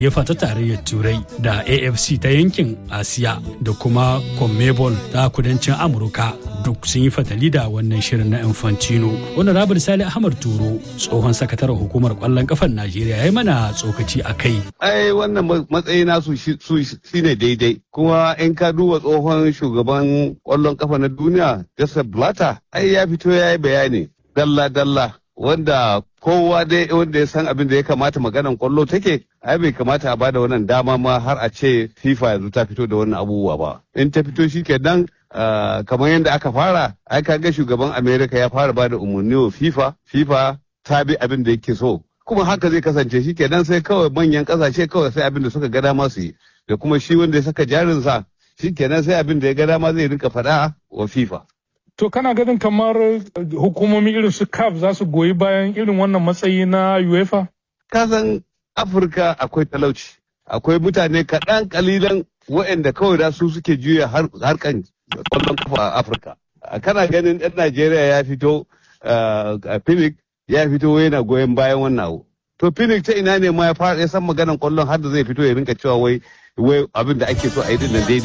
yefa ta tarayyar turai da afc ta yankin asiya da kuma conmebol ta kudancin amurka duk sun yi fatali da wannan shirin na infantino wanda rabar sali ahmad turo tsohon sakataren hukumar kwallon kafan najeriya ya yi mana tsokaci a kai ai wannan matsayi nasu shi ne daidai kuma in ka duba tsohon shugaban kwallon kafa na duniya joseph blatter ai ya fito ya yi bayani dalla dalla wanda kowa dai wanda ya san abin da ya kamata maganan kwallo take ai bai kamata a bada wannan dama ma har a ce fifa yanzu ta fito da wannan abubuwa ba in ta fito shi kenan kamar yadda aka fara ai kaga shugaban america ya fara bada umarni wa fifa fifa ta bi abin da yake so kuma haka zai kasance shi kenan sai kawai manyan kasashe kawai sai abin da suka ga dama su yi da kuma shi wanda ya saka jarinsa shi kenan sai abin da ya ga dama zai rinka faɗa wa fifa To kana ganin kamar hukumomi irin su CAF za su goyi bayan irin wannan matsayi na UEFA? Kasan Afirka akwai talauci, akwai mutane kaɗan kalilan waɗanda kawai da su suke juya harkan kwallon kafa a Afirka. Kana ganin ɗan Najeriya ya fito a Phoenix ya fito yana goyon bayan wannan abu. To Phoenix ta ina ne ma ya fara ya san maganan kwallon har da zai fito ya rinka cewa wai abin da ake so a yi din daidai.